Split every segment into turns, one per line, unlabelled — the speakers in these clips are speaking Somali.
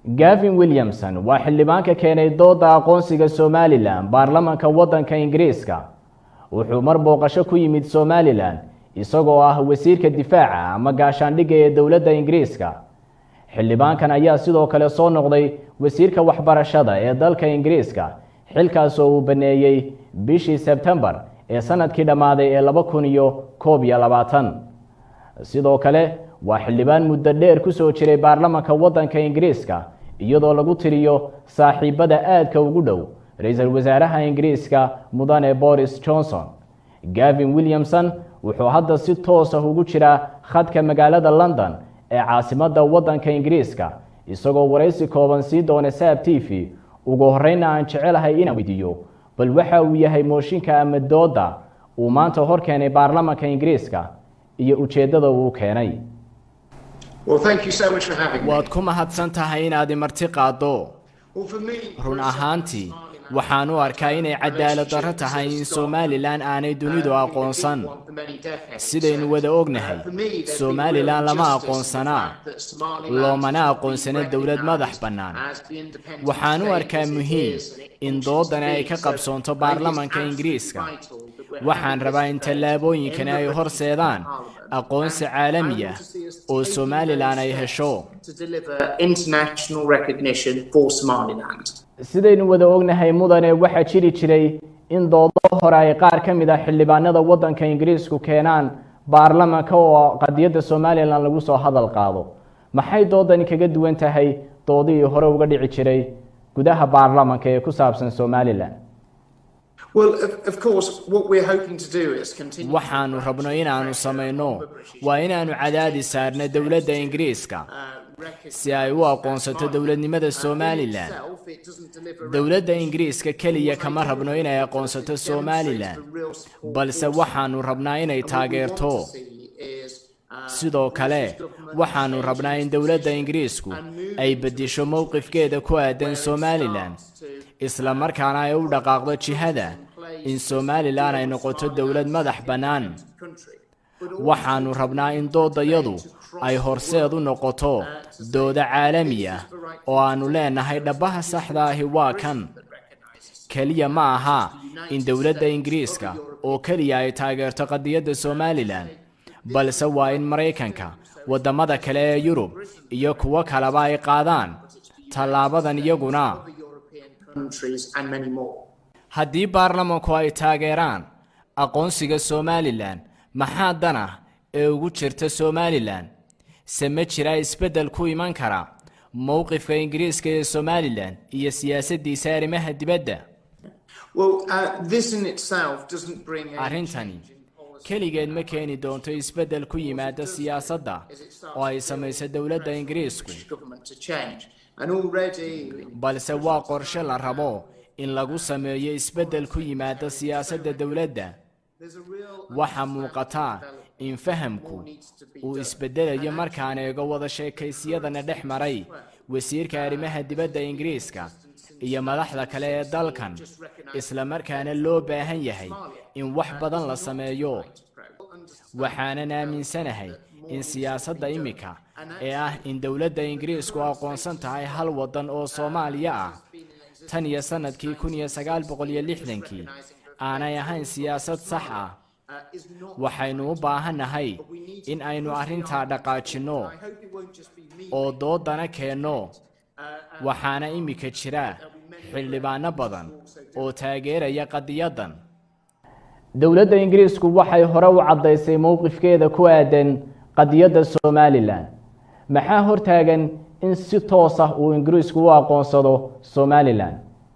gavin williamson waa xildhibaanka keenay dooda aqoonsiga somalilan baarlamanka waddanka ingiriiska wuxuu mar booqasho ku yimid somalilan isagoo ah wasiirka difaaca ama gaashaandhigga ee dowladda ingiriiska xildhibaankan ayaa sidoo kale soo noqday wasiirka waxbarashada ee dalka ingiriiska xilkaas oo uu baneeyey bishii sebtembar ee sanadkii dhammaaday ee laba kun iyo koob iyo labaatan sidoo kale waa xildhibaan muddo dheer ku soo jiray baarlamanka waddanka ingiriiska iyadoo lagu tiriyo saaxiibada aadka ugu dhow ra-iisul wasaaraha ingiriiska mudane boris johnson gavin williamson wuxuu hadda si toos ah ugu jiraa khadka magaalada london ee caasimadda waddanka ingiriiska isagoo waraysi kooban sii doona saab t v ugu horreynna aan jecelahay inaan weydiiyo bal waxa uu yahay mooshinka ama dooda uu maanta hor keenay baarlamanka ingiriiska iyo ujeeddada uu keenay waad ku mahadsan tahay inaad imarti qaaddo run ahaantii waxaan u arkaa inay cadaalad darro tahay in somalilan aanay dunidu aqoonsan sidaynu wada ognahay somalilan lama aqoonsanaa loomana aqoonsana dowlad madax bannaan waxaan u arkaa muhiim in doodani ay ka qabsoonto baarlamanka ingiriiska waxaan rabaa in tallaabooyinkani ay horseedaan aqoonsi caalami ah oo somalilan ay hesho sidaynu wada ognahay mudane waxaa jiri jiray in doodo hore ay qaar ka mid ah xildhibaanada waddanka ingiriisku keenaan baarlamanka oo qadiyadda somalilan lagu soo hadal qaado maxay doodani kaga duwan tahay doodihii hore uga dhici jiray gudaha baarlamanka ee ku saabsan somalilan waxaanu rabno inaanu samayno waa inaanu cadaadi saarno dowladda ingiriiska si ay u aqoonsato dowladnimada somalilan dowladda ingiriiska keliya kama rabno inay aqoonsato somalilan balse waxaanu rabnaa inay taageerto sidoo kale waxaanu rabnaa in dowladda ingiriisku ay beddesho mowqifkeeda ku aadan somalilan isla markaana ay u dhaqaaqdo jihada in somalilan ay noqoto dowlad madax bannaan waxaanu rabnaa in doodayadu ay horseed u noqoto dooda caalami ah oo aannu leenahay dhabbaha saxda ahi waa kan keliya ma aha in dowladda ingiriiska oo keliya ay taageerto qadiyadda somalilan balse waa in maraykanka waddamada kale ee yurub iyo kuwo kaleba ay qaadaan tallaabadan iyaguna haddii baarlamanku ay taageeraan aqoonsiga somalilan maxaa dan ah ee ugu jirta somalilan se ma jiraa isbeddel ku iman kara mowqifka ingiriiska ee somalilan iyo siyaasaddiisa arrimaha dibadda arrintani keligeed ma keeni doonto isbeddel ku yimaada siyaasadda oo ay samayso dowladda ingiriisku balse waa qorshe la rabo in lagu sameeyo isbeddel ku yimaada siyaasadda dowladda waxaa muuqataa in fahamku uu isbeddelayo markaan eego wada sheekaysiyadana dhex maray wasiirka arrimaha dibadda ingiriiska iyo madaxda kale ee dalkan isla markaana loo baahan yahay in wax badan la sameeyo waxaanan aaminsanahay in siyaasadda imika ee ah in dowladda ingiriisku aqoonsan tahay hal waddan oo soomaaliya ah tan iyo sannadkii kun iyo sagaal boqol iyo lixdankii aanay ahayn siyaasad sax ah waxaynu u baahannahay in aynu arrintaa dhaqaajinno oo doodana keenno waxaana imika jira xildhibaano badan oo taageeraya qadiyaddan dowladda ingiriisku waxay hore u caddaysay mowqifkeeda ku aadan qadiyadda somalilan maxaa hortaagan in si toos ah uu ingiriisku u aqoonsado somalilan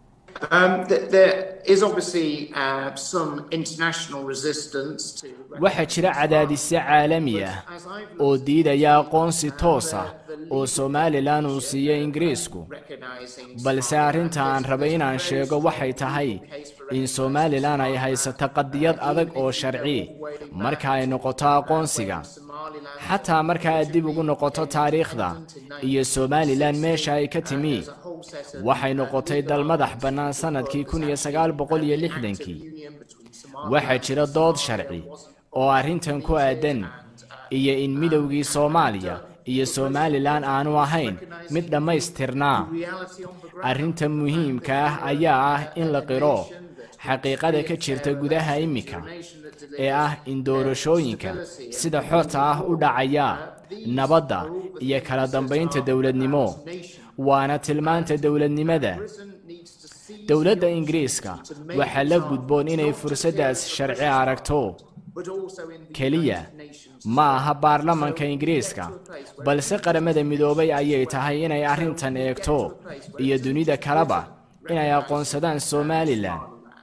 waxaa jira cadaadisyo caalami ah oo diidaya aqoonsi toos ah oo somalilan uu siiyo ingiriisku balse arrinta aan rabay inaan sheego waxay tahay in somalilan ay haysato qadiyad adag oo sharci marka ay noqoto aqoonsiga xataa marka aad dib ugu noqoto taariikhda iyo somalilan meesha ay ka timi waxay noqotay dal madax bannaan sannadkii kun iyo sagaal boqol iyo lixdankii waxaa jira dood sharci oo arrintan ku aadan iyo in midowgii soomaaliya iyo somalilan aanu ahayn mid dhammaystirnaa arrinta muhiimka ah ayaa ah in la qiro xaqiiqada ka jirta gudaha iminka ee ah in doorashooyinka sida xorta ah u dhacaya nabadda iyo kala dambaynta dowladnimo waana tilmaanta dowladnimada dowladda ingiriiska waxaa la gudboon inay fursaddaas sharci aragto keliya ma aha baarlamanka ingiriiska balse qaramada midoobay ayay tahay inay arrintan eegto iyo dunida kaleba inay aqoonsadaan somalilan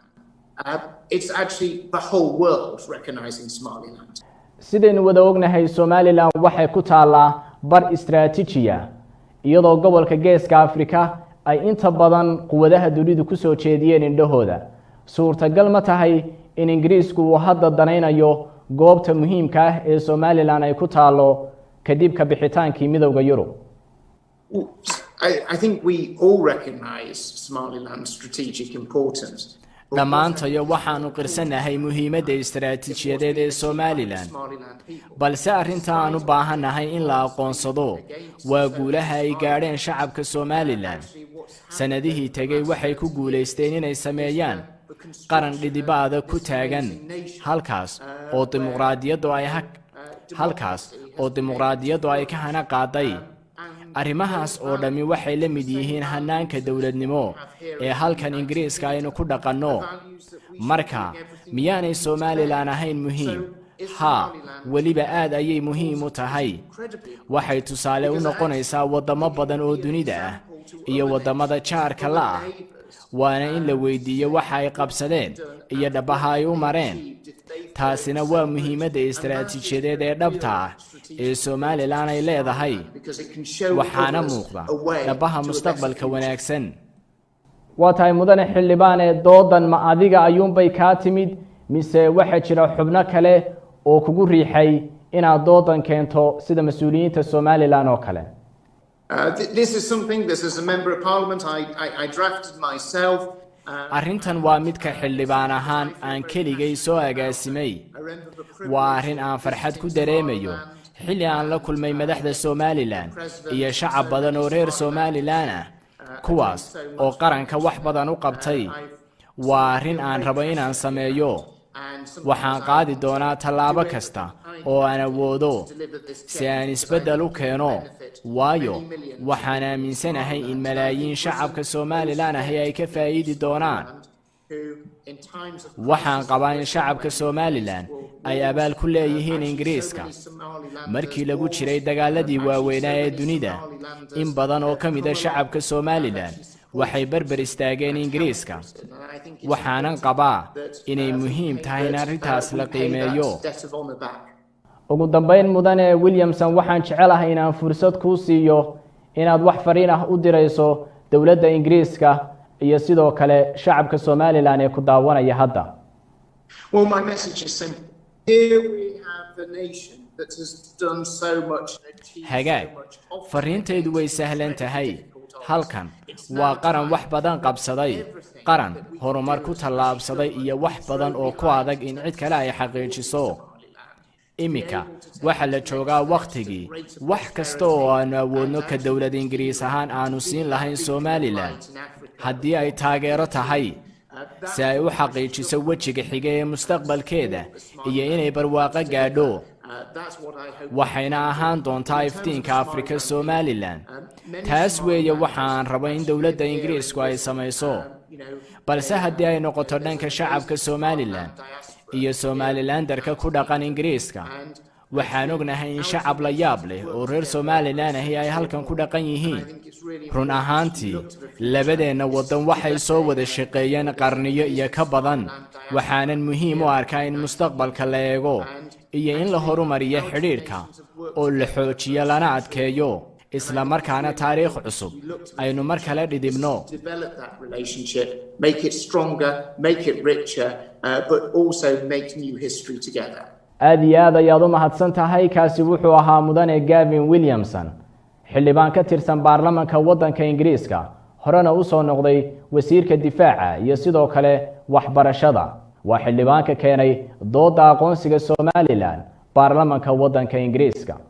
sidaynu wada ognahay somalilan waxay ku taallaa bar istraatiijiya iyadoo gobolka geeska afrika ay inta badan quwadaha dunidu ku soo jeediyeen indhahooda suurtagal ma tahay in ingiriisku uu hadda danaynayo goobta muhiimka ah ee somalilan ay ku taalo kadib ka bixitaankii midowda yurub dhammaantayo waxaanu qirsanahay muhiimadda istaraatiijiyadeed ee somalilan balse arrinta aan u baahannahay in la aqoonsado waa guulaha ay gaadheen shacabka somalilan sannadihii tegey waxay ku guulaysteen inay sameeyaan qaran dhidibaada ku taagan halkaas oo dimuqraadiyaddu ay halkaas oo dimuqraadiyaddu ay ka hana qaaday arrimahaas oo dhammi waxay la mid yihiin hannaanka dowladnimo ee halkan ingiriiska aynu ku dhaqanno marka miyaanay somalilan ahayn muhiim haa weliba aad ayay muhiim u tahay waxay tusaale u noqonaysaa waddamo badan oo dunida ah iyo waddamada jaarka la ah waana in la weydiiyo waxa ay qabsadeen iyo dhabaha ay u mareen taasina waa muhiimadda istaraatiijiyadeed ee dhabta ah ee somalilan ay leedahay waxaana muuqda dhabaha mustaqbalka wanaagsan waa tahay mudane xildhibaan ee doodan ma adiga ayuunbay kaa timid mise waxaa jira xubno kale oo kugu riixay inaad doodan keento sida mas-uuliyiinta somalilan oo kale arrintan waa midka xildhibaan ahaan aan keligay soo agaasimay waa arrin aan farxad ku dareemayo xilli aan la kulmay madaxda somalilan iyo shacab badan oo reer somalilan ah kuwaas oo qaranka wax badan u qabtay waa arrin aan rabo inaan sameeyo waxaan qaadi doonaa tallaabo kasta oo aan awoodo si aan isbeddel u keeno waayo waxaan aaminsanahay in malaayiin shacabka somalilan ahi ay ka faa'iidi doonaan waxaan qabaa in shacabka somalilan ay abaal ku leeyihiin ingiriiska markii lagu jiray dagaaladii waaweynaa ee dunida in badan oo ka mida shacabka somalilan waxay berber istaageen ingiriiska waxaanan qabaa inay muhiim tahay in arrintaas la qiimeeyo ugu dambayn mudane williamson waxaan jecelahay inaan fursad kuu siiyo inaad wax fariin ah u dirayso dowladda ingiriiska iyo sidoo kale shacabka somalilan ee ku daawanaya hadda hagaag fariintaydu way sahlan tahay halkan waa qaran wax badan qabsaday qaran horumar ku tallaabsaday iyo wax badan oo ku adag in cid kale ay xaqiijiso iminka waxaa la joogaa wakhtigii wax kasta oo aanu awoodno ka dowlad ingiriis ahaan aanu siin lahayn somalilan haddii ay taageero tahay si ay u xaqiijiso wejiga xiga ee mustaqbalkeeda iyo inay barwaaqo gaadho waxayna ahaan doontaa iftiinka afrika somalilan taas weeye waxa aan rabo in dowladda ingiriisku ay samayso balse haddii ay noqoto dhanka shacabka somalilan iyo somalilandarka ku dhaqan ingiriiska waxaan ognahay in shacab la yaab leh oo reer somalilan ahi ay halkan ku dhaqan yihiin run ahaantii labadeenna waddan waxay soo wada shaqeeyeen qarniyo iyo ka badan waxaanan muhiim u arkaa in mustaqbalka la eego iyo in la horumariyo xidhiidhka oo la xoojiyo lana adkeeyo isla markaana taariikh cusub aynu mar kale dhidibno aada iyo aad ayaad u mahadsan tahay kaasi wuxuu ahaa mudane gavin williamson xildhibaan ka tirsan baarlamanka waddanka ingiriiska horena u soo noqday wasiirka difaaca iyo sidoo kale waxbarashada waa xildhibaanka keenay doodda aqoonsiga somalilan baarlamanka waddanka ingiriiska